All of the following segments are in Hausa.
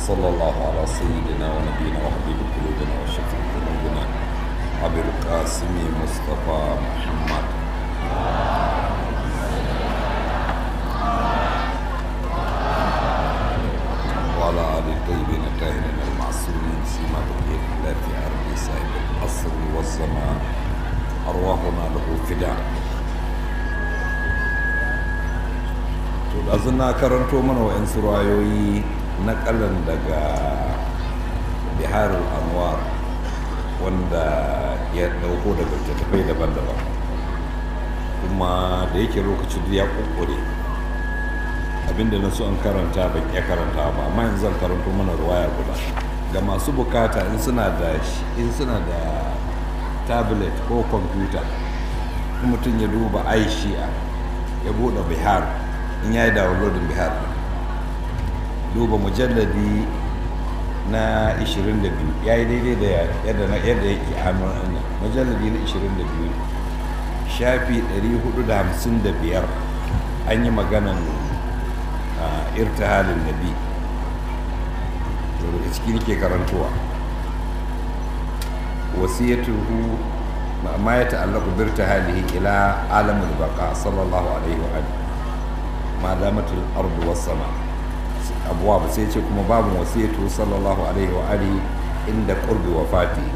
وصلى الله على سيدنا ونبينا وحبيب قلوبنا وشفيع ذنوبنا أبي القاسم مصطفى محمد وعلى آل الطيبين الطاهرين المعصومين سيما بقية الله في أرض صاحب العصر والزمان أرواحنا له فداء to ɗazu na karanto mana wa'yansu rayoyi na ƙalan daga biharul anwar wanda ya ɗauko daga littattafai daban-daban kuma da yake lokacin da ya ƙuƙure abinda na so an karanta ban iya karanta ba amma yanzu zan karanto mana ruwaya guda ga masu bukata in suna da in suna da tablet ko kwamfuta mutum ya duba aishiya ya buɗe bihar in ya yi downloading bihar duba mujalladi na 22 ya yi daidai da yadda na yadda yake hannun anya mujalladi na 22 shafi 455 an yi maganan irtihalin nabi daga ciki nake karantowa wasiyatuhu ma ya ta'allaqu bi irtihalihi ila alamul baqa sallallahu alaihi wa alihi ma damatul ardu was sama abuwa ba sai ce kuma babu wasiyatu sallallahu alaihi wa alihi inda qurbi wafati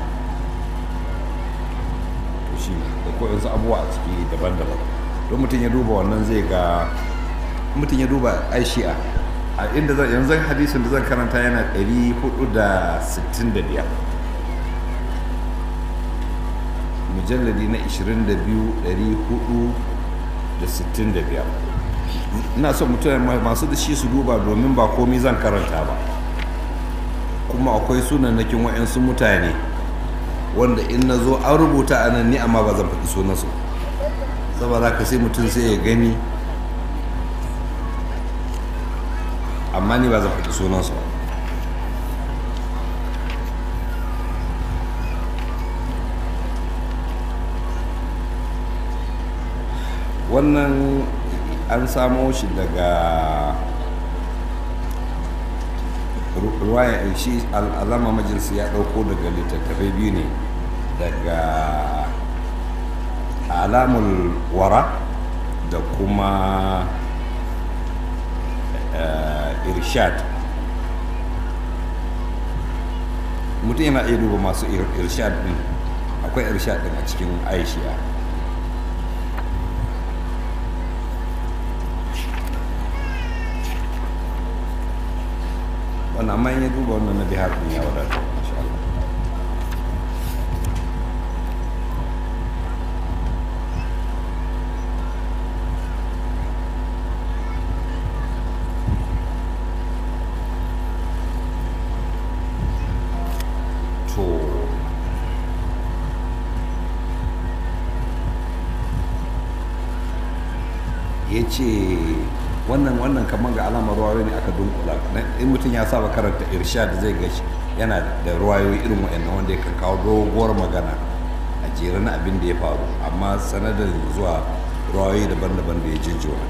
to shi da ko yanzu abuwa a ciki daban-daban don mutum ya duba wannan zai ga mutum ya duba aishi'a a inda zan yanzu hadisin da zan karanta yana 465 mujalladi na 22 465 ina son mutane masu da shi su duba domin ba komi zan karanta ba kuma akwai sunanakin wa'yansu mutane wanda in na zo an rubuta a nan ni amma ba zan faɗi sunansu saboda ka sai mutum sai ya gani amma ni ba zan faɗi sunansu ba wannan an samo shi daga ruwaya shi al'alama majalisi ya ɗauko daga littattafai biyu ne daga alamul wara da kuma irshad mutum yana iya duba masu irshad din akwai irshad din a cikin aishiya wannan amma in ya duba wannan na bihar din ya wadata insha Allah to ya ce wannan wannan kamar ga alamar ruwayoyi ne aka dunkula in mutum ya saba karanta irshad zai ga yana da ruwayoyi irin waɗannan wanda ya kawo doguwar magana a jere na abin da ya faru amma sanadin zuwa ruwayoyi daban-daban da ya jinjina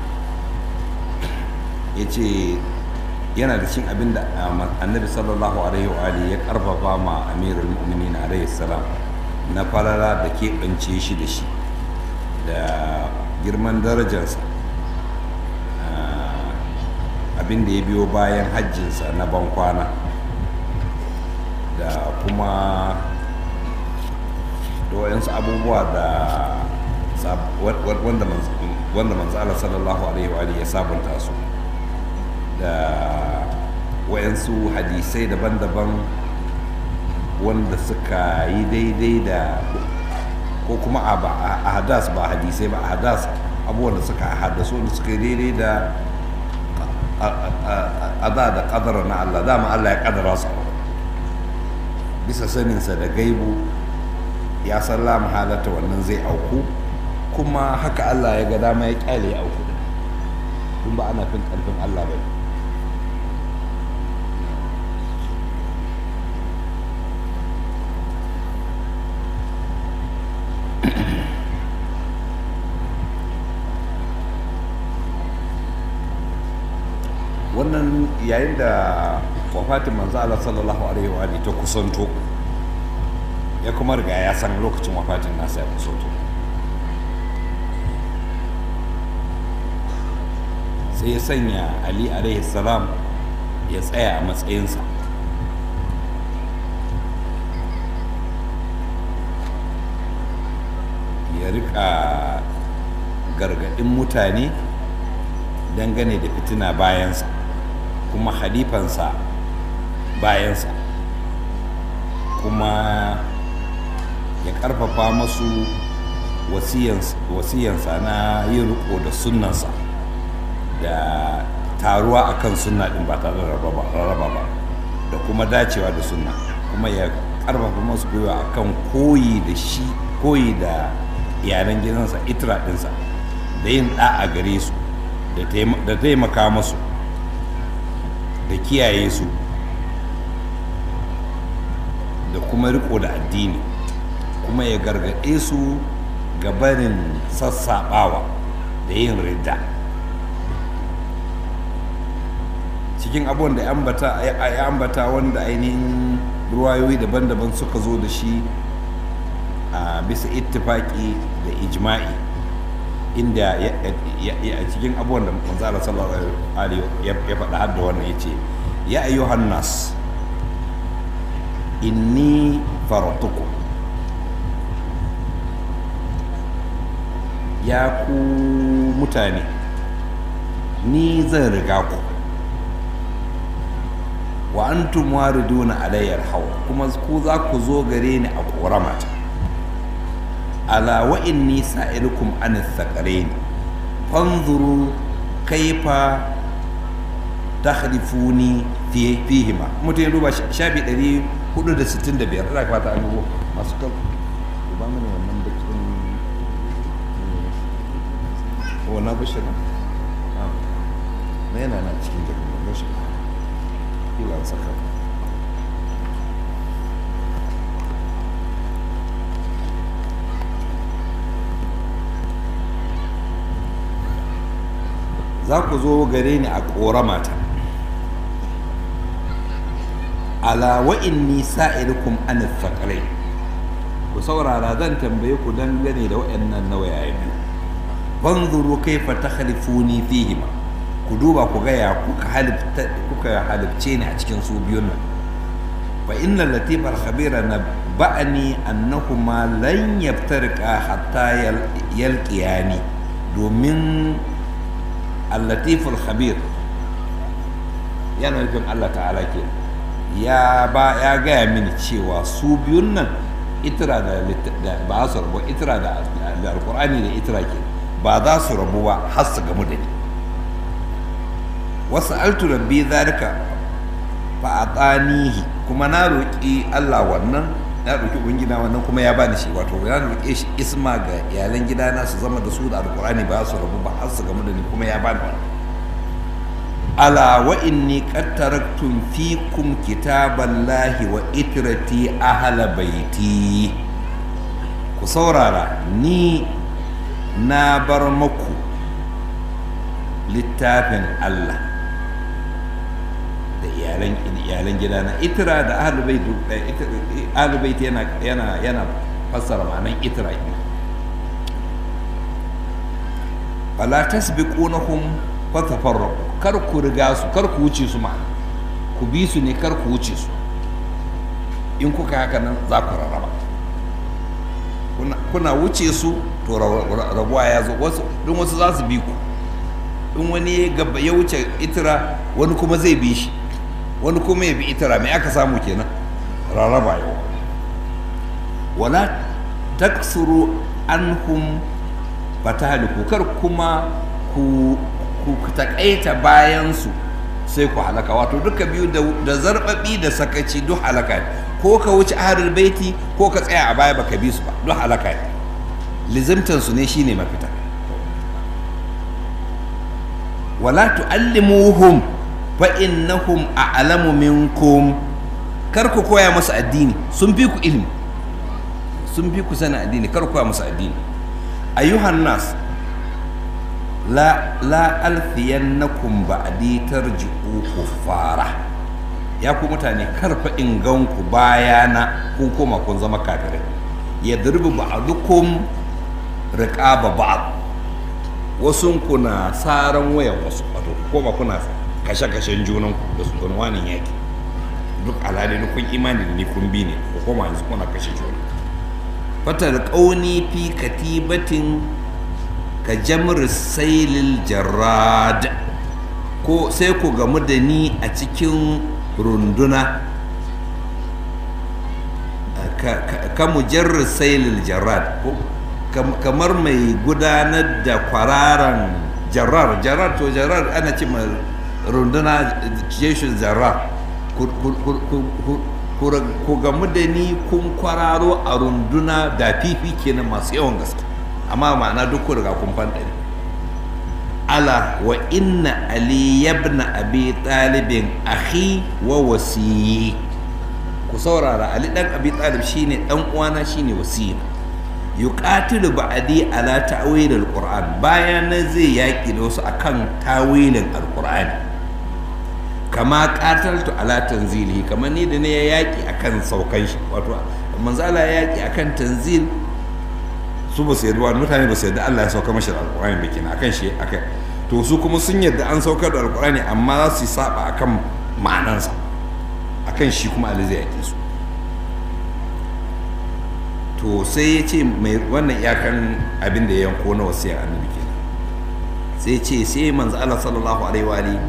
ya ce yana da cin abin da annabi sallallahu alaihi wa ya karfafa ma amirul mu'minin alaihi salam na falala da keɓance shi da shi da girman darajarsa abin da ya biyo bayan hajjinsa na bankwana da kuma da wayansu abubuwa da wanda manzala sallallahu alaihi wa ya sabunta su da wayansu hadisai daban-daban wanda suka yi daidai da ko kuma a hadas ba hadisai ba a hadas abubuwan da suka hadasu wanda suka yi daidai da a da da kadara na Allah dama Allah ya kadara su bisa saninsa da gaibu ya san la halatta wannan zai auku kuma haka Allah ya ga dama ya kyale ya auku kun ba ana fin karfin Allah ba wannan yayin da wafatin manzo Allah sallallahu alaihi wa alihi ta kusanto ya kuma riga ya san lokacin wafatin nasa ya kusanto sai ya sanya ali alaihi salam ya tsaya a matsayinsa ya rika gargadin mutane dangane da fitina bayansa kuma halifansa bayansa kuma ya karfafa masu wasiyansa na yin riko da sunnansa da taruwa akan sunna din ba tare da rarraba ba da kuma dacewa da sunna kuma ya karfafa masu gwiwa akan koyi da shi koyi da iyalan gidansa itra dinsa da yin ɗa a gare su da taimaka masu da kiyaye su da kuma riko da addini kuma ya gargaɗe su ga barin sassaɓawa da yin ridda cikin abubuwan da ya ambata wanda ainihin ruwayoyi daban-daban suka zo da shi a bisa ittifaki da ijma'i inda a cikin abubuwan da manzala sallallahu alaihi ya faɗa har da wannan ya ce ya ayyuhan nas inni faratuku ya ku mutane ni zan riga ku wa antum wariduna alayyar hawa kuma ku za ku zo gare ni a ƙoramata ala wa inni sa'ilukum an thaqalain fanzuru kaifa takhlifuni fi fihima mutum ya duba shafi 465 ina fata an dubo masu kan ba mu ne wannan bakin wannan bushe na na yana na cikin jirgin bushe kila saka za ku zo gare ni a ƙoramata ala wa inni sa'ilukum an thaqalai ku saurara zan tambaye ku dangane da waɗannan nawayaye biyu banzuru kaifa takhlifuni fihima ku duba ku ga ya kuka halifta kuka halifce ni a cikin su biyun nan fa inna latifal khabira nabba'ani annahuma lan yaftarqa hatta yalqiyani domin al-latiful khabir yana nufin Allah ta'ala ke ya ba ya gaya mini cewa su biyun nan itira da ba su rabu itira da alkur'ani da itira ke ba za su rabu ba har su gamu da ni wasu altu rabbi zalika fa atanihi kuma na roƙi Allah wannan na roƙi ubangida wannan kuma ya bani shi wato na roƙe shi isma ga iyalan gidana su zama da su da alkur'ani ba su rabu ba har su gamu da ni kuma ya bani wannan ala wa inni qad taraktum fikum kitaballahi wa itrati ahla baiti ku saurara ni na bar maku littafin Allah da iyalan iyalan gidana itra da ahlul bait ahlul bait yana yana yana fassara ma'anan itra fala tasbiqunahum fatafarraqu kar ku riga su kar ku wuce su ma'ana ku bi su ne kar ku wuce su in kuka haka nan za ku rarraba kuna wuce su to rabuwa ya zo wasu don wasu za su bi ku in wani gaba ya wuce itira wani kuma zai bi shi wani kuma ya bi itira mai aka samu kenan rarraba yau wala taksuru anhum fatahliku kar kuma ku ku takaita bayansu sai ku halaka wato duka biyu da zarbabi da sakaci duk halaka ne ko ka wuce ahlul baiti ko ka tsaya a baya baka bi su ba duk halaka ne lizimtan su ne shine mafita wala tuallimuhum fa innahum a'lamu minkum kar ku koya musu addini sun fi ku ilimi sun fi ku sanin addini kar ku koya musu addini ayyuhan nas la la alfiyannakum ba'di tarji'u kuffara ya ku mutane karfa in ganku bayana kun koma kun zama kafirai ya durbi ba'dukum riqaba ba'd wasun kuna saran wayan wasu wato koma kuna kashe-kashen junan da su wani yaki duk alhali kun imani da ni kun bi ne ko koma yanzu kuna kashe juna fatar ƙauni fi katibatin ka jamr sailil jarrad ko sai ku gamu da ni a cikin runduna ka mujarrar sailil jarrad kamar mai gudanar da kwararan jarrar jarrar to jarrar ana ce runduna jeshin jarrar ku gamu da ni kun kwararo a runduna da fifi kenan masu yawan gaske amma ma'ana duk ku riga kun fanɗari ala wa inna ali yabna abi talibin akhi wa wasiyi ku saurara ali dan abi talib shine dan uwana shine wasiyi yuqatilu ba'di ala ta'wil alquran bayan zai yaki da wasu akan tawilin alqur'ani kama qataltu ala tanzilihi kamar ni da ne ya yaki akan saukan shi wato manzo Allah ya yaki akan tanzil su ba su yadda wani mutane ba su yadda Allah ya sauka mashi da alqur'ani ba kenan akan shi akai to su kuma sun yadda an saukar da alqur'ani amma za su saba akan ma'anansa akan shi kuma Ali zai yaki su to sai ya ce mai wannan iyakan abin da ya yanko na wasiyar annabi kenan sai ya ce sai manzo Allah sallallahu alaihi wa alihi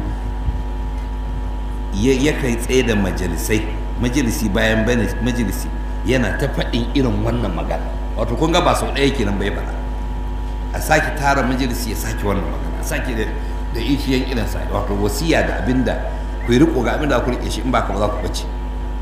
ya kai tsaye da majalisai majalisi bayan majalisi yana ta faɗin irin wannan magana wato kun ga ba sau ɗaya kenan bai faɗa a sake tara majalisi ya sake wannan magana a sake da da ishiyan irin sa wato wasiya da abinda ku yi riko ga abinda ku rike shi in ba ka ba za ku bace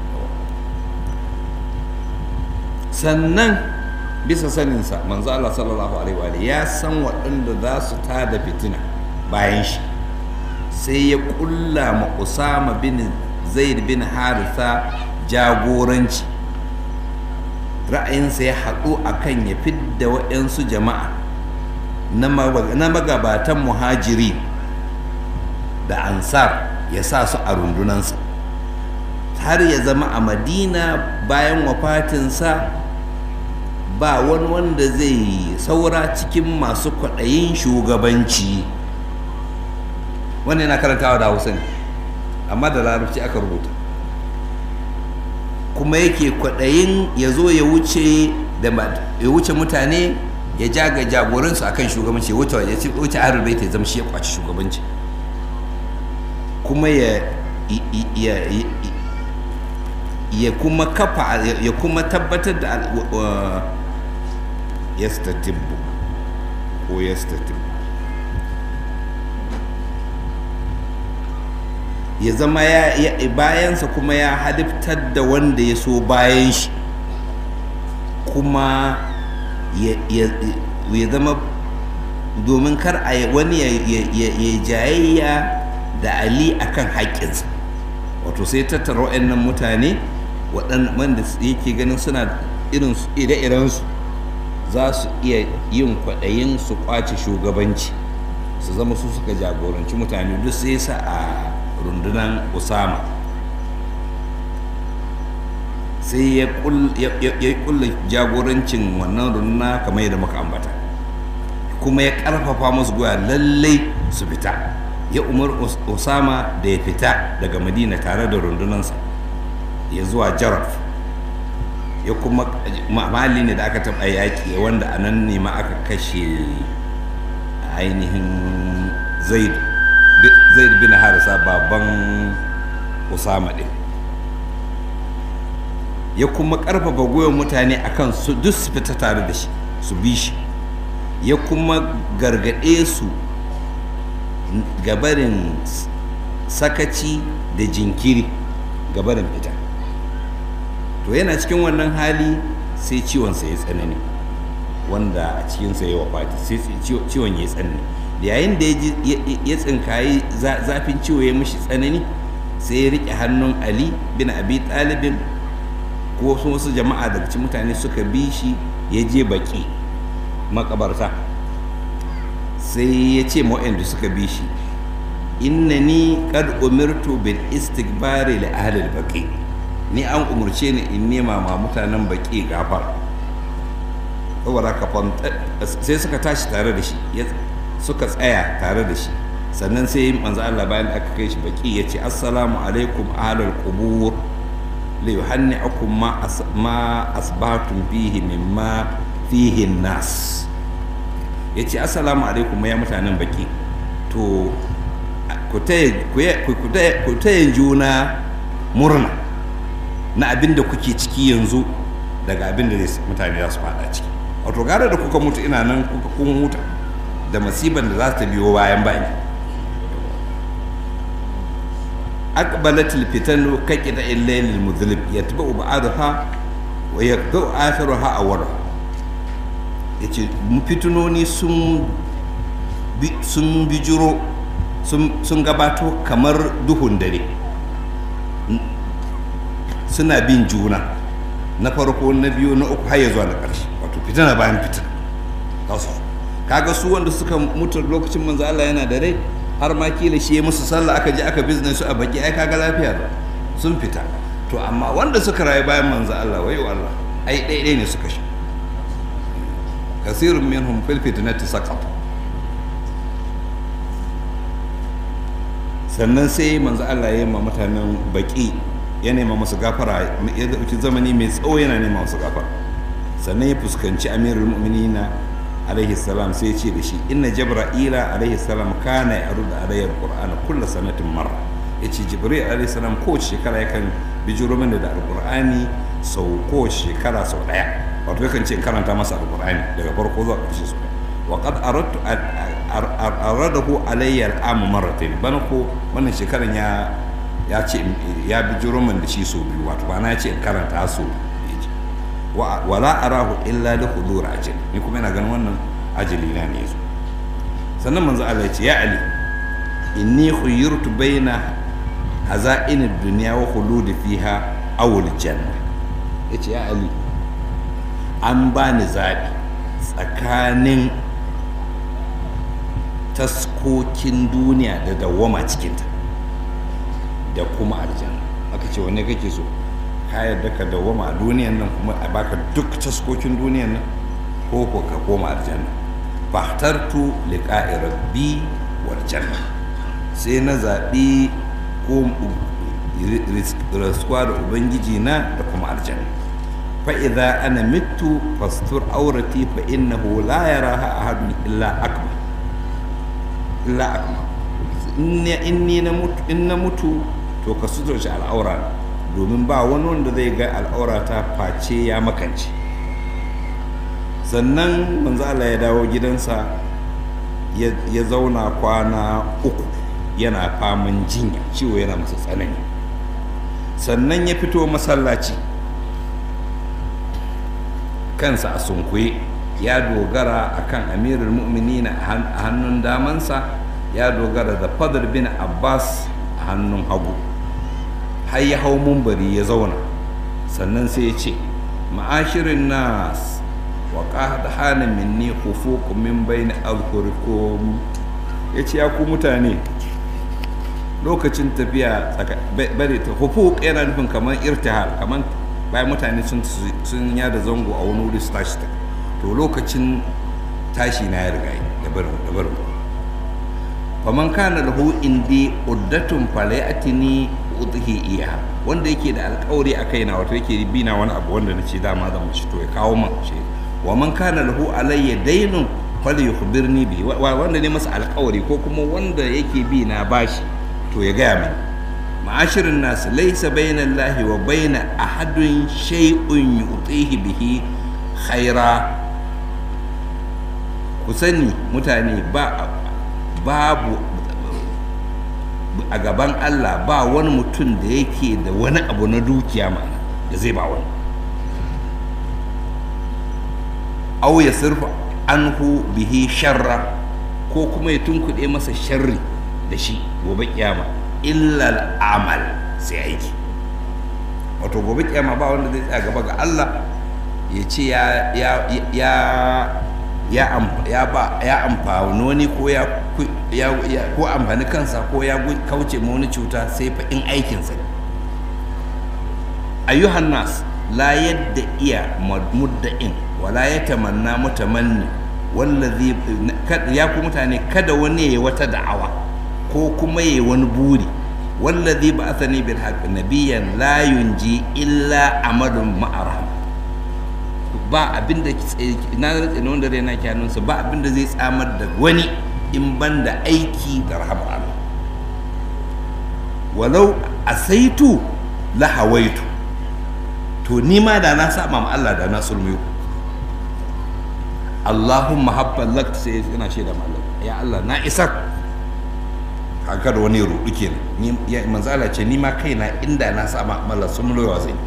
sannan bisa saninsa manzo Allah sallallahu alaihi wa ya san waɗanda za su tada fitina bayan shi sai ya kulla ma Usama bin Zaid bin Haritha jagoranci ra'ayinsa ya haɗu a kan ya fidda waɗansu jama'a na magabatan muhajiri da ansar ya sa su a rundunansa har ya zama a madina bayan wafatinsa ba wani wanda zai saura cikin masu kwaɗayin shugabanci wannan yana karantawa da hausa ne amma da larabci aka rubuta kuma yake kwaɗayin ya zo ya wuce ya wuce mutane ya jaga jagoransu akan shugabanci ya wuce ya ci wuce ahlul bait ya zama shi ya kwaci shugabanci kuma ya ya kuma kafa ya kuma tabbatar da yastatibbu ko yastatibbu ya zama ya bayansa kuma ya halittar da wanda ya so bayan shi kuma ya zama domin kar a wani ya jayayya da ali akan haƙƙinsa wato sai tattara waɗannan mutane wanda yake ganin suna irin ire-irensu za su iya yin kwaɗayin su ƙwace shugabanci su zama su suka jagoranci mutane duk sai sa a rundunan usama sai ya kulla jagorancin wannan runduna kamar yadda muka ambata kuma ya karfafa musu goya lallai su fita ya umar usama da ya fita daga madina tare da rundunansa ya zuwa jaraf ya kuma mali ne da aka taɓa yaƙi wanda a nan ne ma aka kashe ainihin zaid zaid bin harisa baban usama ɗin ya kuma ƙarfafa goyon mutane akan su duk su fita tare da shi su bi shi ya kuma gargaɗe su gabarin sakaci da jinkiri gabarin fita to yana cikin wannan hali sai ciwonsa ya tsanani wanda a cikinsa ya wafati sai ciwon ya tsanani da yayin da ya tsinkayi zafin ciwo ya mishi tsanani sai ya riƙe hannun ali bin abi talibin ko wasu jama'a daga cikin mutane suka bi shi ya je baki makabarta sai ya ce ma'o'in da suka bi shi innani qad umirtu bil istighbari li ahli al baqi ni an umurce ni in nema ma mutanen baqi gafar saboda haka sai suka tashi tare da shi suka tsaya tare da shi sannan sai manzo Allah bayan aka kai shi baki ya ce assalamu alaikum ahlul qubur li yuhanni'ukum ma ma asbatum fihi mimma fihi nas yace assalamu alaikum ya mutanen baki to ku taya juna murna na abin da kuke ciki yanzu daga abin da mutane za su fada ciki wato gara da kuka mutu ina nan kuka kun huta da masiban da za ta biyo bayan bayan أقبلت الفتن ككدا الليل المظلم يتبع بعضها ويقطع آخرها أولها yace fitinoni sun sun bijiro sun gabato kamar duhun dare suna bin juna na farko na biyu na uku har ya zuwa na ƙarshe wato fitina bayan fitina kaga su wanda suka mutu lokacin manzo Allah yana da rai har ma kila shi ya musu sallah aka je aka business su a baki ai kaga lafiya da sun fita to amma wanda suka rayu bayan manzo Allah wayo Allah ai ɗaya ne suka shi kasirun minhum fil fitnati saqat sannan sai manzo Allah ya yi ma mutanen baki ya nema musu gafara ya dauki zamani mai tsawo yana nema musu gafara sannan ya fuskanci amirul mu'minina alaihi salam sai ce da shi inna jibra'ila alaihi salam kana ya arda alayya alqur'ana kulla sanatin marra yace jibril alaihi salam kowace shekara yakan bijiro mana da alqur'ani sau kowace shekara sau daya wato yakan ce in karanta masa alqur'ani daga farko zuwa ƙarshe sau daya wa qad aradtu aradahu alayya al'amu marratayn bana ko wannan shekaran ya ya ce ya bijiro min da shi sau biyu wato ba na ce in karanta sau wala arahu illa li hudur ajal ni kuma ina ganin wannan ajali na ne yazo sannan manzo Allah ya ce ya ali inni khayyirtu baina hazain ad-dunya wa khulud fiha aw al-janna yace ya ali an bani zabi tsakanin taskokin duniya da dawwama cikinta da kuma aljanna aka ce wanne kake so ka yarda ka dawwama a duniyan nan kuma a baka duk taskokin duniyan nan ko ko ka koma aljanna fahtartu liqa'i rabbi wal janna sai na zaɓi ko rasuwa da ubangiji na da kuma aljanna fa idza ana mittu fastur aurati fa innahu la yaraha ahadun illa akbar illa akbar in na mutu in na mutu to ka suturce al'aura domin ba wani wanda zai ga al'aurata face ya makance sannan manzo Allah ya dawo gidansa ya zauna kwana uku yana faman jinya ciwo yana masa tsanani sannan ya fito masallaci kansa a sunkuye ya dogara akan amirul mu'minina a hannun damansa ya dogara da fadar bin abbas a hannun hagu har ya hau mumbari ya zauna sannan sai ya ce ma'ashirin nas wa qad hana minni khufuq min bayni azhurikum ya ce ya ku mutane lokacin tafiya bari ta hufuq yana nufin kamar irtihal kamar bayan mutane sun sun yada zango a wani wuri su tashi to lokacin tashi na ya riga da barin da barin faman kana lahu indi uddatun falayatini udhi iya wanda yake da alƙawari a kaina wato yake bi na wani abu wanda nace dama zan ci to ya kawo min shi wa man kana lahu alayya daynun falyukhbirni bi wanda ne masa alƙawari ko kuma wanda yake bi na bashi to ya gaya min ma'ashirin nasu laisa baina Allahi wa baina ahadun shay'un yutihi bihi khaira ku sani mutane ba babu a gaban Allah ba wani mutum da yake da wani abu na dukiya mana da zai ba wani au ya surfa anhu bihi sharra ko kuma ya tunkuɗe masa sharri da shi gobe kiyama illal amal sai aiki wato gobe kiyama ba wanda zai tsaya gaba ga Allah ya ce ya ya am- ya ba ya amfani wani ko ya ku- ya ya- ko amfani kansa ko ya gu- kauce ma wani cuta sai fa in aikinsa ne ayyuhan nas la yadda iya mudda'in wala ya tamanna mutamanni wallazi kad- ya ku mutane kada wani ya wata da'awa ko kuma ya wani buri wallazi ba'athani bil haqq nabiyyan la yunji illa amalun ma'aram ba abin da na rantsa ne wanda raina ke hannunsa ba abin da zai tsamar da wani in ban da aiki da rahamar Allah walau asaitu la hawaitu to ni ma da na saba ma Allah da na sulmiyo Allahumma habban lak sai yana shaida ma Allah ya Allah na isar haka da wani rudu kenan ni ya manzo Allah ce ni ma kaina inda na saba ma Allah sulmiyo zai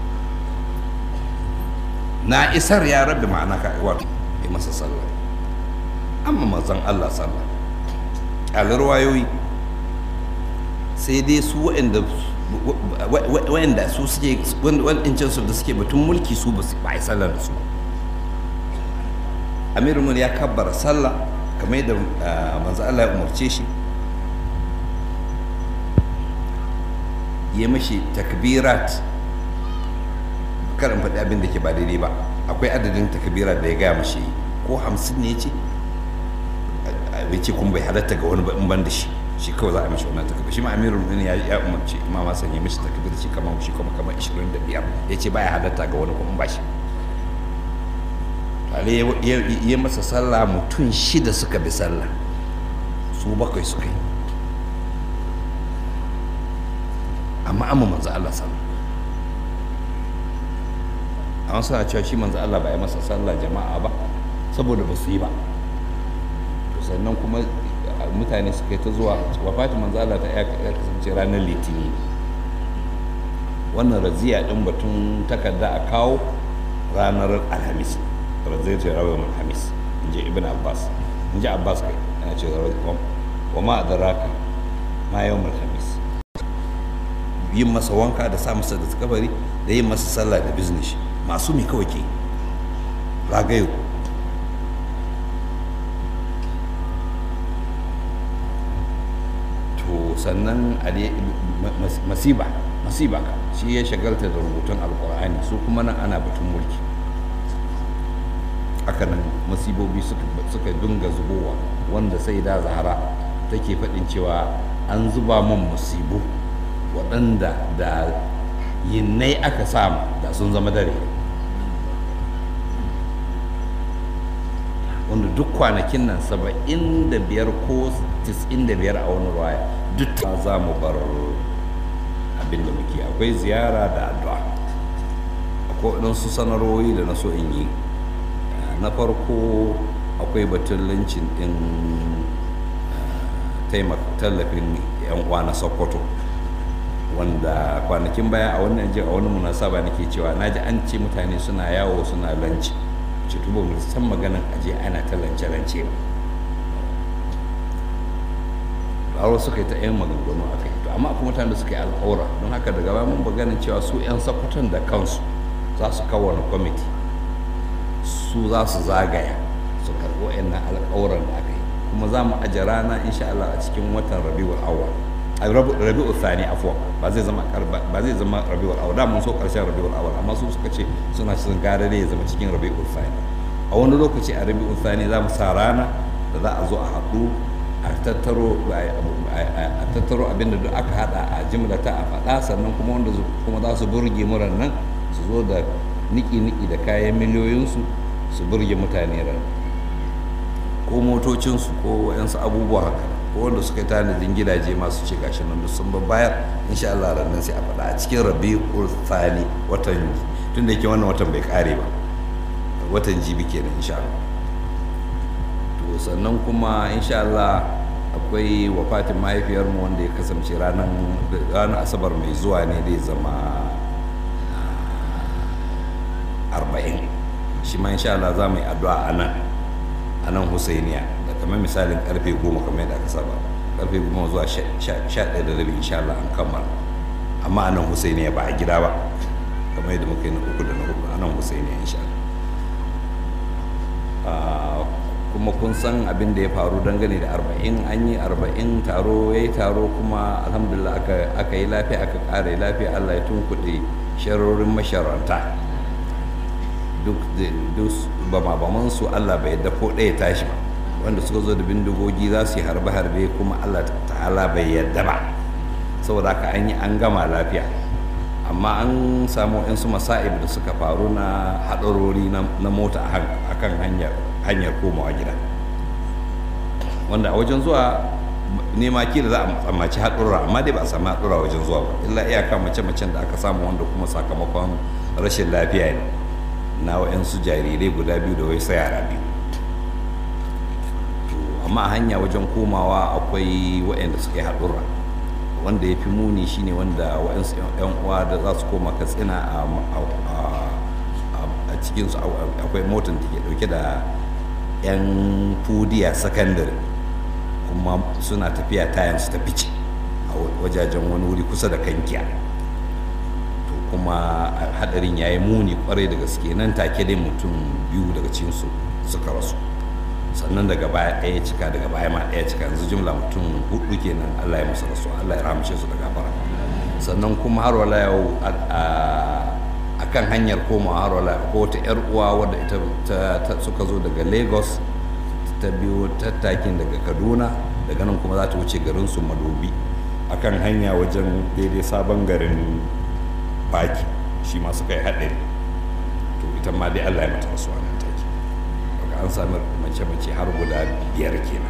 na isar ya rabbi ma'ana ka wato yi masa sallah amma manzon Allah sallah ƙalar wayoyi sai dai su waɗanda waɗanda su suke waɗancan su da suke batun mulki su ba su ba a yi sallar da su amirul mun ya kabbara sallah kamar yadda manzo Allah ya umarce shi ya mashi takbirat kar in faɗi abin da ke ba daidai ba akwai adadin takbirat da ya gaya mashi ko hamsin ne ya ce bai ce kuma bai halatta ga wani ba in ban da shi shi kawai za a mishi wannan takbir shi ma amirul mu'minin ya ya umarci imam Hassan ya mishi takbir shi kamar shi kuma kamar 25 ya ce baya halatta ga wani kuma ba shi tare ya masa sallah mutum shida suka bi sallah su bakwai suka yi amma amma manzo Allah sallah an suna cewa shi manzo Allah ba ya masa sallah jama'a ba saboda ba su yi ba to sannan kuma mutane suka yi ta zuwa wafatin manzo Allah ta ya kasance ranar litini wannan raziya din batun takarda a kawo ranar alhamis raziyar ta rawar alhamis in ji ibn abbas in ji abbas kai yana ce wa ma adraka ma yawon alhamis yin masa wanka da sa masa da kabari da yin masa sallah da business masu mi kawai ke ragayo to sannan masiba masiba ka shi ya shagalta da rubutun alkur'ani su kuma nan ana batun mulki hakanan masibobi suka dunga zubowa wanda sai da zahara take faɗin cewa an zuba man musibu waɗanda da yinnai aka samu da sun zama dare wanda duk kwanakin nan saba'in da biyar ko tis'in da biyar a wani ruwaya duk ta za mu bar abin da muke akwai ziyara da addu'a akwai waɗansu sanarwoyi da na so in yi na farko akwai batun lancin ɗin tallafin 'yan uwa na sokoto wanda kwanakin baya a wannan jin a wani munasaba nake cewa na ji an ce mutane suna yawo suna lanci ce tuba mu san maganan aje ana ta lance-lance ba aro suka yi ta yan maganganu a kai to amma kuma mutane da suka yi alƙawura don haka daga baya mun ganin cewa su 'yan sakwatan da kansu za su kawo wani kwamiti su za su zagaya su karɓi wa'annan alƙawuran da aka yi kuma za mu aje rana insha Allah a cikin watan rabiul awwal rabi'ul thani afwa ba zai zama ba zai zama rabi'ul awwal da mun so karshen rabi'ul awwal amma su suka ce suna cikin gare ya zama cikin rabi'ul thani a wani lokaci a rabi'ul thani za mu sa rana da za a zo a haɗu a tattaro a tattaro abin da duk aka haɗa a jimlata a faɗa sannan kuma wanda kuma za su burge muran nan su zo da niki-niki da kayan miliyoyinsu su burge mutane ran ko motocinsu ko yansu abubuwa haka ko wanda suka yi tanadin gidaje masu ce gashi nan duk sun bayar insha Allah ranar sai a faɗa a cikin rabi'ul thani watan tun da yake wannan watan bai kare ba watan jibi kenan insha Allah to sannan kuma insha Allah akwai wafatin mahaifiyarmu wanda ya kasance ranar ranar asabar mai zuwa ne zai zama arba'in shi ma insha Allah za mu yi addu'a a nan a nan husainiya da kamar misalin karfe goma kamar yadda aka saba karfe goma zuwa sha ɗaya da rabi insha Allah an kammala amma a nan husainiya ba a gida ba kamar yadda muka yi na uku da na hudu a nan husainiya insha Allah kuma kun san abin da ya faru dangane da arba'in an yi arba'in taro ya yi taro kuma alhamdulillah aka yi lafiya aka ƙara lafiya allah ya tunkuɗe sharorin masharanta duk bama su allah bai yadda ko ɗaya tashi ba wanda suka zo da bindigogi za su yi harbe-harbe kuma allah ta'ala bai yadda ba saboda haka an yi an gama lafiya amma an samu su masa'ib da suka faru na haɗarori na mota a kan hanyar komawa gida wanda a wajen zuwa nema kila za a tsammaci haɗurra amma dai ba a sami haɗurra wajen zuwa ba illa iyaka mace-macen da aka samu wanda kuma sakamakon rashin lafiya ne na wa'yansu jarirai guda biyu da wai sai yara biyu amma a hanya wajen komawa akwai waɗanda suka yi haɗurra wanda ya fi muni shine wanda waɗansu 'yan uwa da za su koma katsina a cikinsu akwai motar da ke ɗauke da 'yan fudiya sakandare kuma suna tafiya tayan su ta fice a wajajen wani wuri kusa da kankiya to kuma hadarin ya yi muni kwarai da gaske nan take dai mutum biyu daga cikinsu suka rasu sannan daga baya ɗaya cika daga baya ma ɗaya cika yanzu jimla mutum hudu kenan Allah ya musu rasu Allah ya rahamshe su da gafara sannan kuma har wala yau a kan hanyar koma har wala ko wata yar uwa wadda ita suka zo daga Lagos ta biyo tattakin daga Kaduna daga nan kuma za ta wuce garin su Madobi akan hanya wajen daidai sabon garin Baki shi ma suka yi haɗari to ita ma dai Allah ya mata rasuwa nan take an sami mace-mace har guda biyar kenan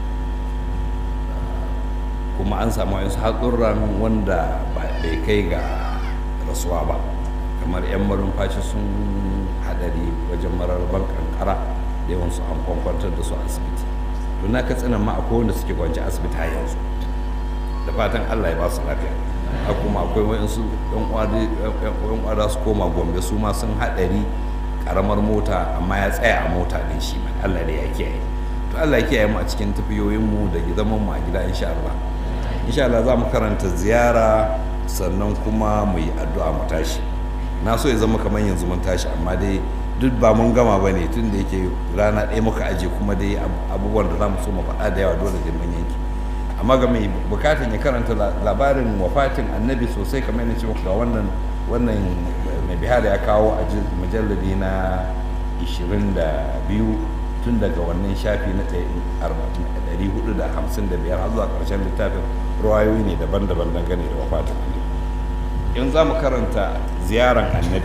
kuma an samu wasu haɗurran wanda bai kai ga rasuwa ba kamar 'yan marumfashi sun haɗari wajen mararban kankara da yawansu an kwankwantar da su asibiti don na katsinan ma akwai wanda suke kwanci asibiti a yanzu da fatan allah ya ba su lafiya a kuma akwai wayansu yan uwa su koma gombe su ma sun haɗari karamar mota amma ya tsaya a mota din shi mai Allah da ya kiyaye to Allah ya kiyaye mu a cikin tafiyoyin mu da zaman mu a gida insha Allah insha Allah za mu karanta ziyara sannan kuma mu yi addu'a mu tashi na so ya zama kamar yanzu mun tashi amma dai duk ba mun gama ba ne tun da yake rana ɗaya muka aje kuma dai abubuwan da za mu so mu faɗa da yawa dole da mun yanki amma ga mai bukatan ya karanta labarin wafatin annabi sosai kamar yana ce muku ga wannan wannan mai bihar ya kawo a mujalladi na 22 tun daga wannan shafi na 455 har zuwa ƙarshen littafin ruwayoyi ne daban-daban dangane da wafatin annabi in za mu karanta ziyaran annabi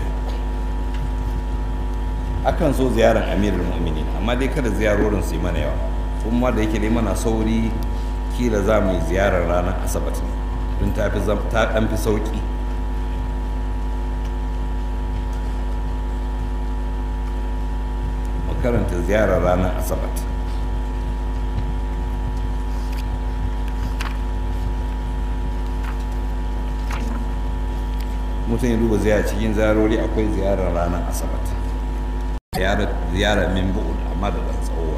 akan so ziyaran amirul mu'minin amma dai kada ziyarorin su yi mana yawa kuma da yake dai mana sauri kila za mu yi ziyarar ranar asabar ne don ta ɗan fi sauƙi karanta ziyarar ranar asabat mutum ya duba ziyara cikin ziyarori akwai ziyarar ranar asabat ziyarar min bu'ud amma da ɗan tsawo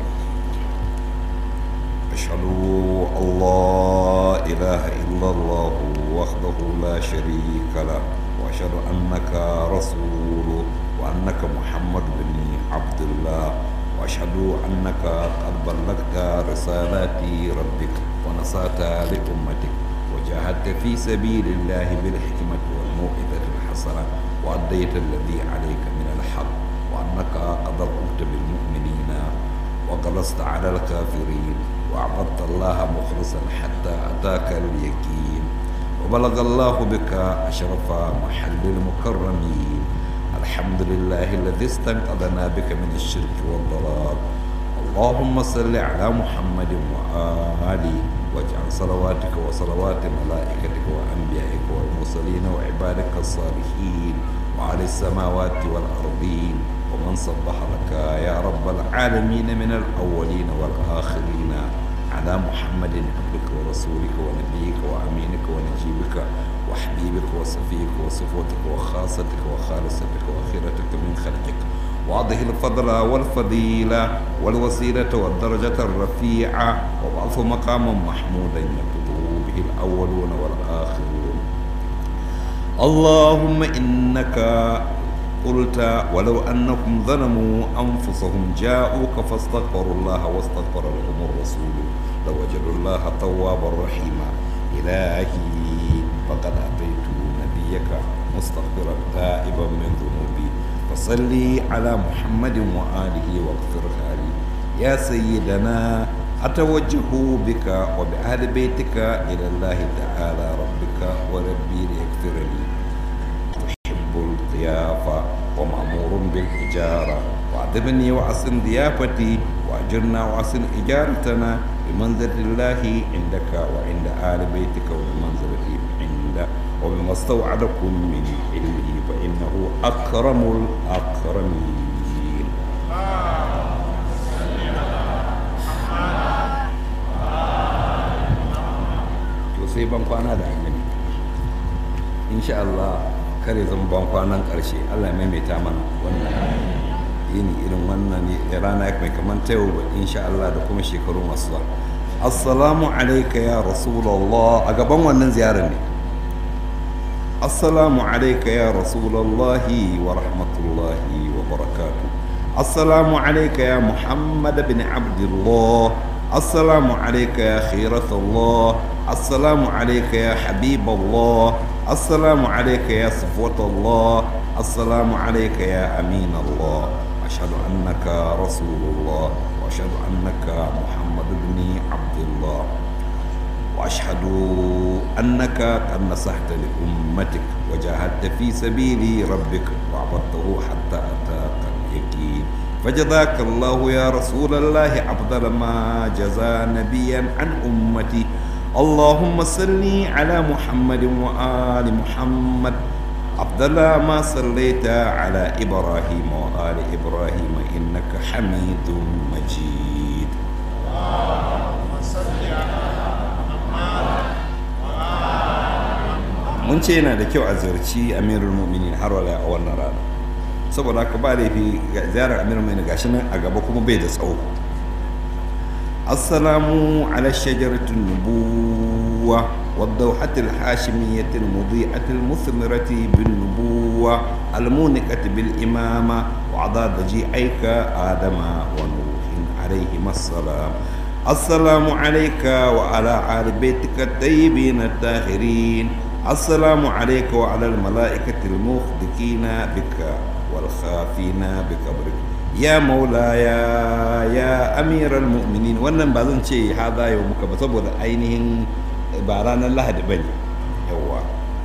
أشهد أن لا إله إلا الله وحده لا شريك له وأشهد أنك رسول وأنك محمد بن عبد الله وأشهد أنك قد بلغت رسالات ربك ونصات لأمتك وجاهدت في سبيل الله بالحكمة والموعظة الحسنة وأديت الذي عليك من الحق وأنك قد رؤوت بالمؤمنين وجلست على الكافرين وعبدت الله مخلصا حتى أتاك اليقين وبلغ الله بك أشرف محل المكرمين الحمد لله الذي استنقذنا بك من الشرك والضلال اللهم صل على محمد وآله واجعل صلواتك وصلوات ملائكتك وأنبيائك والمرسلين وعبادك الصالحين وعلى السماوات والأرضين ومن صبح لك يا رب العالمين من الأولين والآخرين على محمد عبدك ورسولك ونبيك وأمينك ونجيبك وحبيبك وصفيك وصفوتك وخاصتك وخالصتك وخيرتك من خلقك واضح الفضل والفضيلة والوسيلة والدرجة الرفيعة وبعث مقاما محمودا يطلب به الأولون والآخرون اللهم إنك قلت ولو أنهم ظلموا أنفسهم جاءوك فاستغفروا الله واستغفر لهم الرسول لوجدوا الله توابا رحيما إلهي فقد أتيت نبيك مستغفرا تائبا من ذنوبي فصلي على محمد وآله واغفرها لي يا سيدنا أتوجه بك وبأهل بيتك إلى الله تعالى ربك وربي ليغفر لي تحب الضيافة ومأمور بالإجارة وأعذبني وأحسن ضيافتي وأجرنا وأحسن إجارتنا بمنزلة الله عندك وعند آل بيتك وبمنزلتي عند وبما استوعدكم من علمه فإنه أكرم الأكرمين to sai ban kwana da annabi insha Allah kare zan ban kwanan ƙarshe Allah ya maimaita mana wannan yini irin wannan ne rana mai kamar ta yau insha Allah da kuma shekaru masu zuwa assalamu alaika ya rasulallah a gaban wannan ziyarar ne assalamu alaika ya rasulallahi wa rahmatullahi wa barakatu assalamu alaika ya muhammad bin abdullah assalamu alaika ya khiratullah assalamu alaika ya habiballah assalamu alaika ya safwatullah assalamu alaika ya amin allah ashhadu annaka rasulullah wa ashhadu annaka muhammad بن عبد الله واشهد انك قد نصحت لامتك وجاهدت في سبيل ربك وعبدته حتى اتاك اليقين فجزاك الله يا رسول الله افضل ما جزى نبيا عن امتي اللهم صل على محمد وال محمد أفضل ما صليت على إبراهيم وآل إبراهيم إنك حميد مجيد mun ce yana da kyau a ziyarci amirul mu'minin har wala a wannan rana saboda haka ba laifi ga ziyarar amirul mu'minin gashi nan a gaba kuma bai da tsawo assalamu ala shajaratin nubuwa والدوحة الحاشمية المضيئة المثمرة بالنبوة المونقة بالإمامة وعضاد جيعيك آدم ونوح عليهما السلام السلام عليك وعلى آل بيتك الطيبين الطاهرين السلام عليك وعلى الملائكة المخدكين بك والخافين بكبرك يا مولاي يا أمير المؤمنين wannan ba zan ce haza yau muka ba saboda ainihin ba ranar lahadi ba ne yawa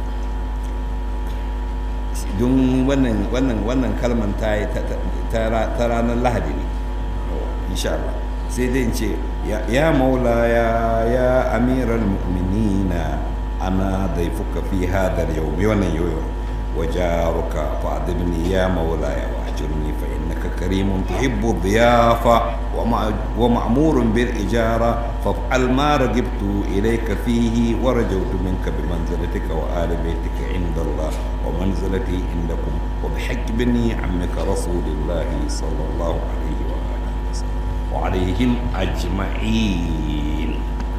don wannan wannan wannan kalman ta ta ranar lahadi ne insha Allah sai dai in ce ya maulaya ya amiral mu'minina ana daifuka fi hadar yau mai wannan yau wajaruka fa'adibni ya maulaya wa ajirni fa innaka karimun tuhibbu dhiyafa ومأمور بالإجارة فافعل ما رغبت إليك فيه ورجوت منك بمنزلتك وآل بيتك عند الله ومنزلتي عندكم وبحق بني عمك رسول الله صلى الله عليه وآله وسلم وعليهم أجمعين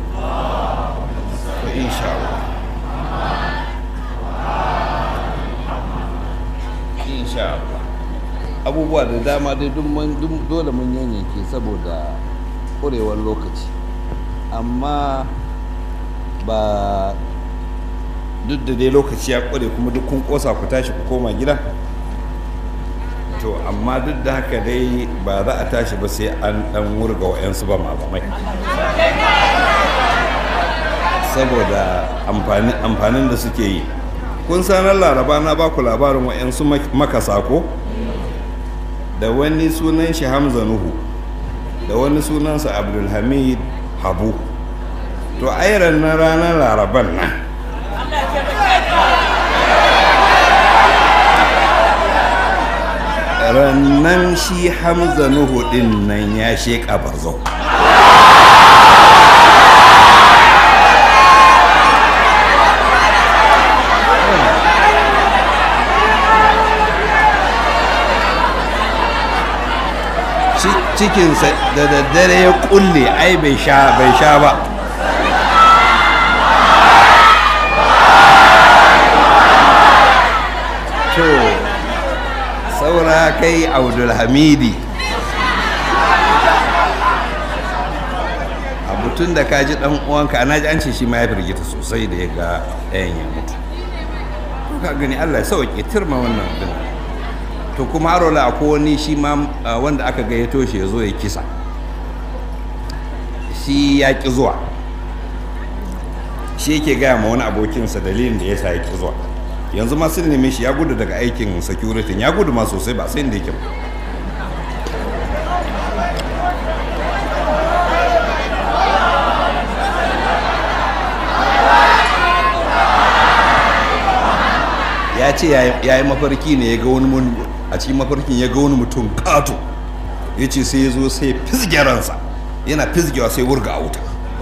وإن شاء الله إن شاء الله abubuwa da dama dai dole mun yanyanke saboda ƙurewar lokaci amma ba duk da dai lokaci ya ƙure kuma duk kun ƙosa ku tashi ku koma gida to amma duk da haka dai ba za a tashi ba sai an ɗan wurga wa'yansu ba mamamai saboda amfanin da suke yi kun sanar laraba na baku labarin wa'yansu makasa ko? da wani sunan shi hamza nuhu da wani sunansa abdulhamid habu to airan na ranar laraban nan rannan shi hamza nuhu din nan ya sheƙa barzau cikinsa da daddare ya kulle ai bai sha bai sha ba to kai abdulhamidi abu tun da ka ji dan uwanka na ji an ce shi ma ya firgita sosai da ya ga ɗayan ya mutu to ka gani allah ya sauke turma wannan din to kuma harola akwai wani shi ma ah, wanda aka gayyato shi ya zo ya kisa shi ya ƙi zuwa shi yake gaya ma wani abokinsa dalilin da ya sa ya ƙi zuwa yanzu ma sun neme shi ya gudu daga aikin security ya gudu ma sosai ba sai inda yake ba ya ce ya yi mafarki ne ya ga wani mun- a cikin mafarkin ya ga wani mutum kato ya ce sai ya zo sai ya fizge ransa yana fizgewa sai wurga a wuta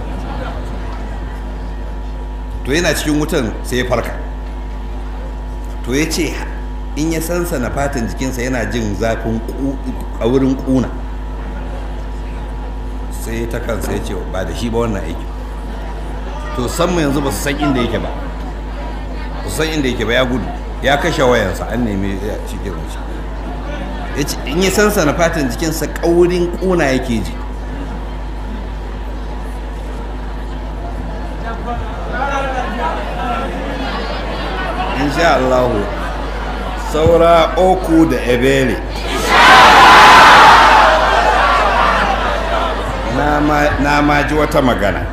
to yana cikin wutan sai ya farka to ya ce in ya sansana fatan jikinsa yana jin zafin a wurin kuna sai ta kansa ya ce ba da shi ba wannan aiki to san mu yanzu ba su san inda yake ba ba su san inda yake ba ya gudu ya kashe wayansa an nemi ya cikin shi ya ce in ya sansana fatan jikinsa kaurin kuna yake ji insha Allahu saura oku da ebele na ma- na ma ji wata magana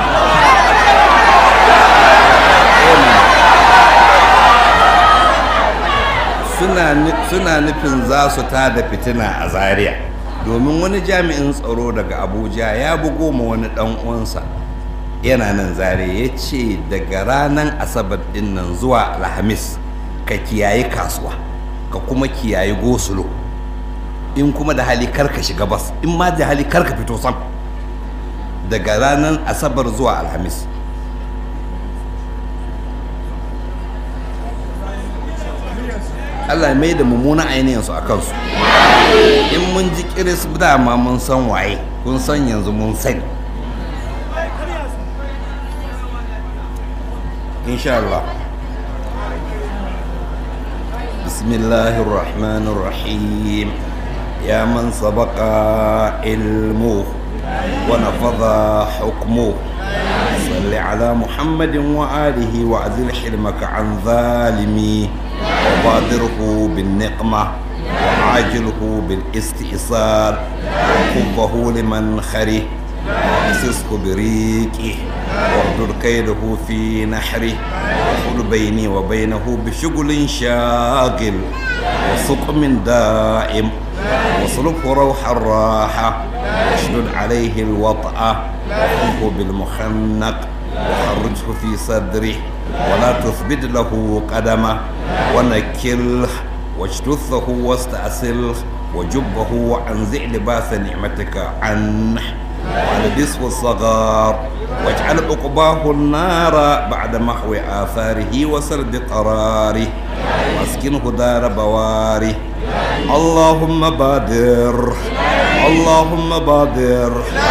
suna nu- suna nufin za su tada fitina a zaria domin wani jami'in tsaro daga abuja ya bugo ma wani dan uwansa yana nan zare ya ce daga ranar asabar din nan zuwa alhamis ka kiyaye kasuwa ka kuma kiyaye gosulo in kuma da hali kar ka shiga bas in ma da hali kar ka fito sam daga ranar asabar zuwa alhamis Allah ya mai da mummunan ainihinsu a kansu in mun ji kiris dama mun san waye kun san yanzu mun sani insha Allah بسم الله الرحمن الرحيم يا من سبق علمه ونفذ حكمه صل على محمد وآله وأذل حلمك عن ظالمي وبادره بالنقمة وعاجله بالاستئصال وكبه لمن خره واقصصه بريقه واردد كيده في نحره وحل بيني وبينه بشغل شاغل وسقم دائم واصرفه روح الراحة واشدد عليه الوطأة وخذه بالمخنق وخرجه في صدره ولا تثبت له قدمه ونكله واجتثه واستأصله وجبه وانزع لباس نعمتك عنه والبسه الصغار واجعل عقباه النار بعد محو آثاره وسرد قراره واسكنه دار بواره اللهم بادر اللهم بادر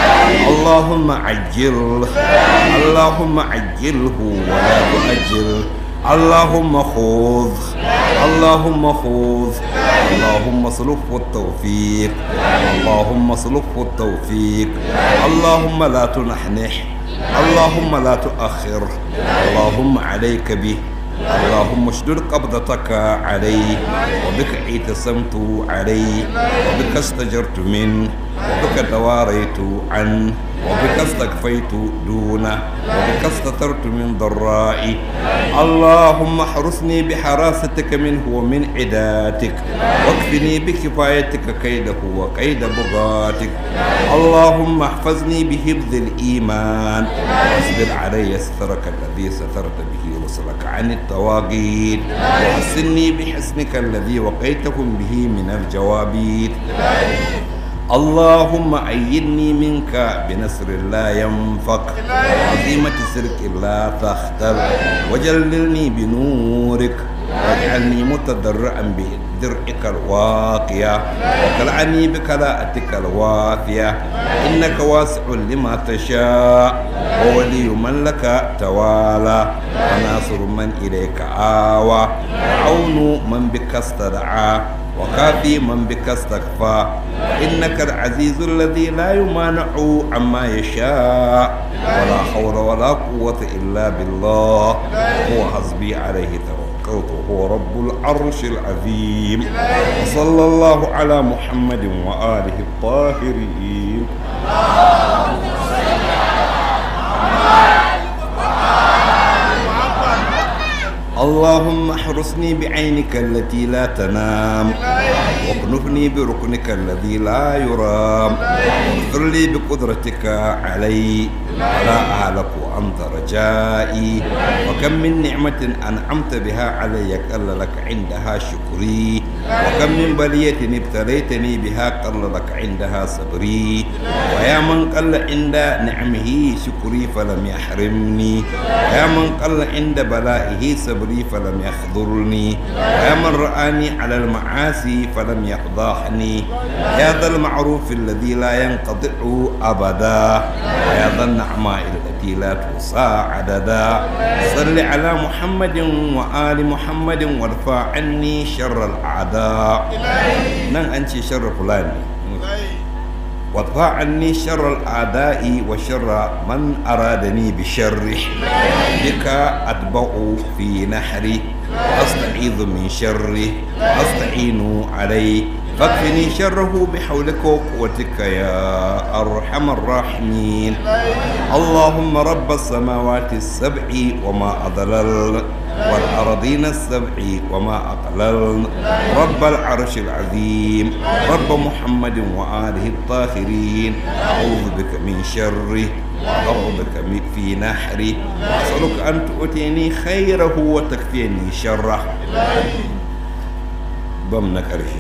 اللهم عجل اللهم عجله ولا تؤجل اللهم خذ اللهم خذ اللهم اصلحه التوفيق اللهم اصلحه التوفيق اللهم لا تنحنح اللهم لا تؤخر اللهم عليك به اللهم اشدد قبضتك عليه وبك اعتصمت عليه وبك استجرت منه وبك تواريت عنه وبك استكفيت دونه وبك استترت من ضرائي اللهم احرسني بحراستك منه ومن عداتك واكفني بكفايتك كيده وكيد بغاتك اللهم احفظني بحفظ الايمان واصبر علي سترك الذي سترت به رسلك عن التواغيت وحسني بحسنك الذي وقيتهم به من الجوابيت اللهم أيدني منك بنصر لا ينفق وعظيمة سرك لا تختل وجللني بنورك واجعلني متضرعا بدرعك الواقية وكلعني بكلاءتك الوافية إنك واسع لما تشاء وولي من لك توالى وناصر من إليك آوى وعون من بك استدعى وكافي من بك استكفى إنك العزيز الذي لا يمانع عما يشاء ولا حول ولا قوة إلا بالله هو حسبي عليه توكلت هو رب العرش العظيم وصلى الله على محمد وآله الطاهرين اللهم احرسني بعينك التي لا تنام واكنفني بركنك الذي لا يرام واغفر لي بقدرتك علي ولا أهلك وأنت رجائي وكم من نعمة أنعمت بها علي قل لك عندها شكري وكم من بلية ابتليتني بها قل لك عندها صبري ويا من قل عند نعمه شكري فلم يحرمني ويا من قل عند بلائه صبري فلم يخذلني ويا من رآني على المعاصي فلم يفضحني يا ذا المعروف الذي لا ينقطع أبدا ويا ذا النعماء التي لا توصى عددا صل على محمد وآل محمد وارفع عني شر الأعداء نن أنت شر فلان وادفع عني شر الأعداء وشر من أرادني بشره بك أتبع في نحري وأستعيذ من شره وأستعين عليه فاكفني شره بحولك وقوتك يا أرحم الراحمين اللهم رب السماوات السبع وما أضلل والأرضين السبع وما أقلل رب العرش العظيم رب محمد وآله الطاهرين أعوذ بك من شره وأعوذ بك في نحره وأسألك أن تؤتيني خيره وتكفيني شره ضمن كرهه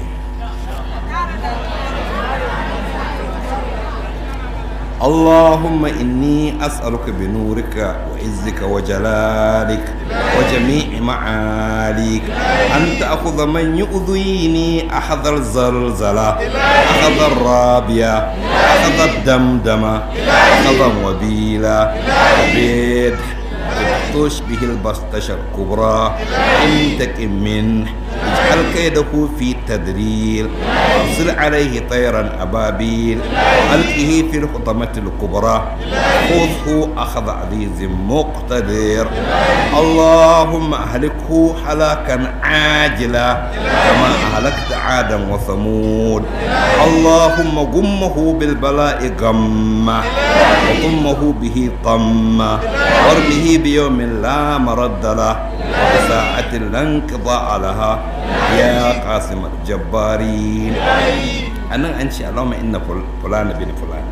اللهم إني أسألك بنورك وعزك وجلالك وجميع معاليك أن تأخذ من يؤذيني أخذ الزلزلة أخذ الرابية أخذ الدمدمة أخذ وبيلة وبيد تشبه البسطشة الكبرى انتقم منه اجعل كيده في تدليل وارسل عليه طيرا ابابيل والقه في الحطمة الكبرى خذه اخذ عزيز مقتدر اللهم اهلكه هلاكا عاجلا كما اهلكت عادا وثمود اللهم غمه بالبلاء غمه وضمه به طمه وارمه بيوم لا مرد له وساعة لا انقضاء لها يا قاسم الجبارين أنا أن شاء الله ما إن فلان بن فلان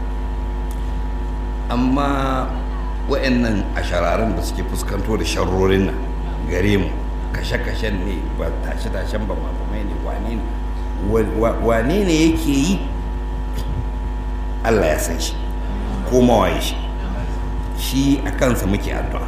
أما وإن أشرارن بس كي فسكنتو da sharrorin nan gare mu kashe-kashen ne ba tashe-tashen ba mafamai ne wane ne wane ne yake yi Allah ya san shi ko mawaye shi shi a kansa muke addu'a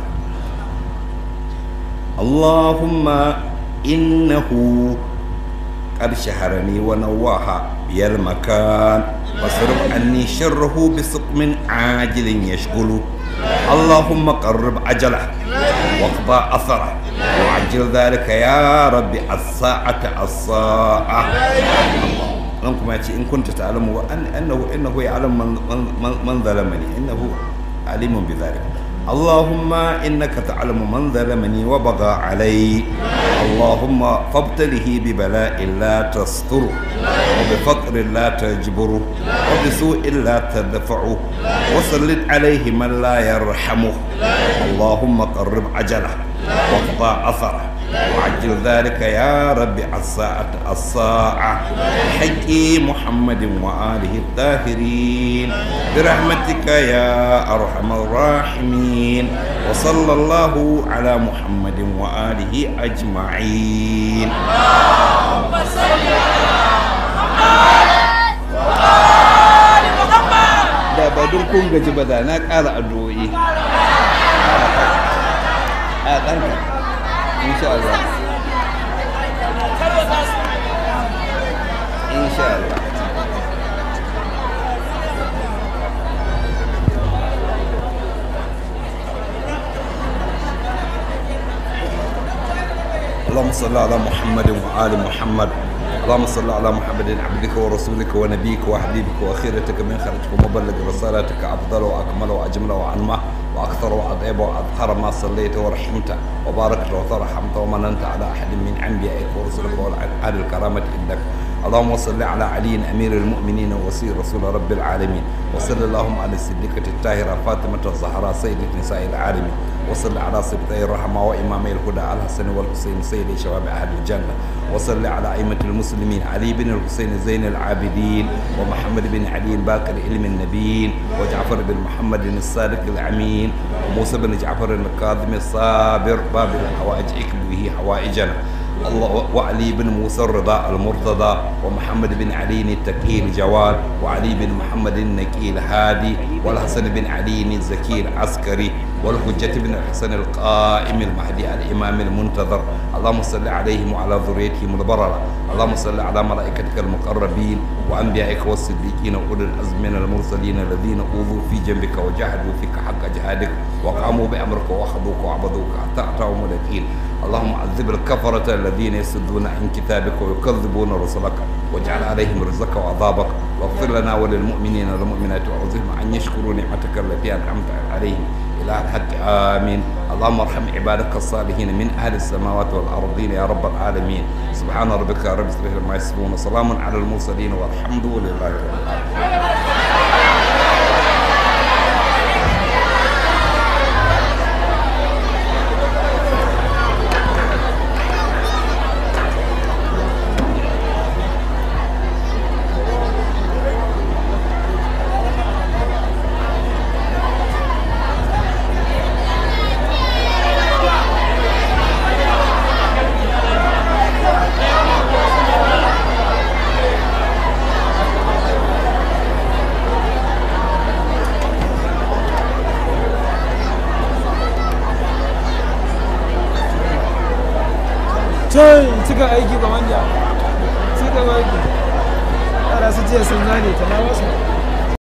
Allahumma innahu qad shaharani wa nawaha biyal makan wasrif anni sharrahu bi suqmin ajilin yashghulu Allahumma qarrib ajala واقضى أثره وعجل ذلك يا رب الساعة الساعة أنكم إن كنت تعلم أن أنه إنه يعلم من, من, من ظلمني إنه عليم بذلك اللهم إنك تعلم من ظلمني وبغى علي اللهم فابتله ببلاء لا تستره وبفقر لا تجبره وبسوء لا تدفعه وسلط عليه من لا يرحمه اللهم قرب عجله واقضى أثره وعجل ذلك يا رب الساعة الساعة حق محمد وآله الطاهرين برحمتك يا أرحم الراحمين وصلى الله على محمد وآله أجمعين اللهم صل على محمد وآل محمد da ba don kun gaji ba da na ƙara addu'o'i a ɗanka insha Allah insha Allah اللهم صل على محمد وآل محمد اللهم صل على محمد عبدك ورسولك ونبيك وحبيبك وخيرتك من خلقك ومبلغ رسالتك أفضل وأكمل وأجمل وأنمى وأكثر وأطيب وأظهر ما صليت ورحمت وباركت وترحمت ومننت على أحد من أنبيائك ورسلك وعلى الكرامة إنك اللهم صل على علي أمير المؤمنين ووصي رسول رب العالمين وصل اللهم على الصديقة الطاهرة فاطمة الزهراء سيدة نساء العالمين وصل على سبطي الرحمة وإمامي الهدى الحسن والحسين سيد شباب أهل الجنة وصل على أئمة المسلمين علي بن الحسين زين العابدين ومحمد بن علي باقر علم النبيين وجعفر بن محمد الصادق الأمين وموسى بن جعفر الكاظم الصابر باب الحوائج اكب به حوائجنا الله وعلي بن موسى الرضا المرتضى ومحمد بن علي التقي الجواد وعلي بن محمد النقي الهادي والحسن بن علي الزكي العسكري والحجة بن الحسن القائم المهدي الإمام المنتظر اللهم صل عليهم وعلى ذريتهم البررة اللهم صل على ملائكتك المقربين وأنبيائك والصديقين وأولي العزم من المرسلين الذين أوذوا في جنبك وجاهدوا فيك حق جهادك وقاموا بأمرك وأخذوك وعبدوك حتى أتاهم اليقين اللهم عذب الكفرة الذين يسدون عن كتابك ويكذبون رسلك واجعل عليهم رزقك وعذابك واغفر لنا وللمؤمنين والمؤمنات وأعوذهم أن يشكروا نعمتك التي أنعمت عليهم إلى الحق آمين اللهم ارحم عبادك الصالحين من أهل السماوات والأرضين يا رب العالمين سبحان ربك رب العزة عما يصفون وسلام على المرسلين والحمد لله رب العالمين can suka aiki ga manja suka aiki yara su jiya sun zane ta na wasu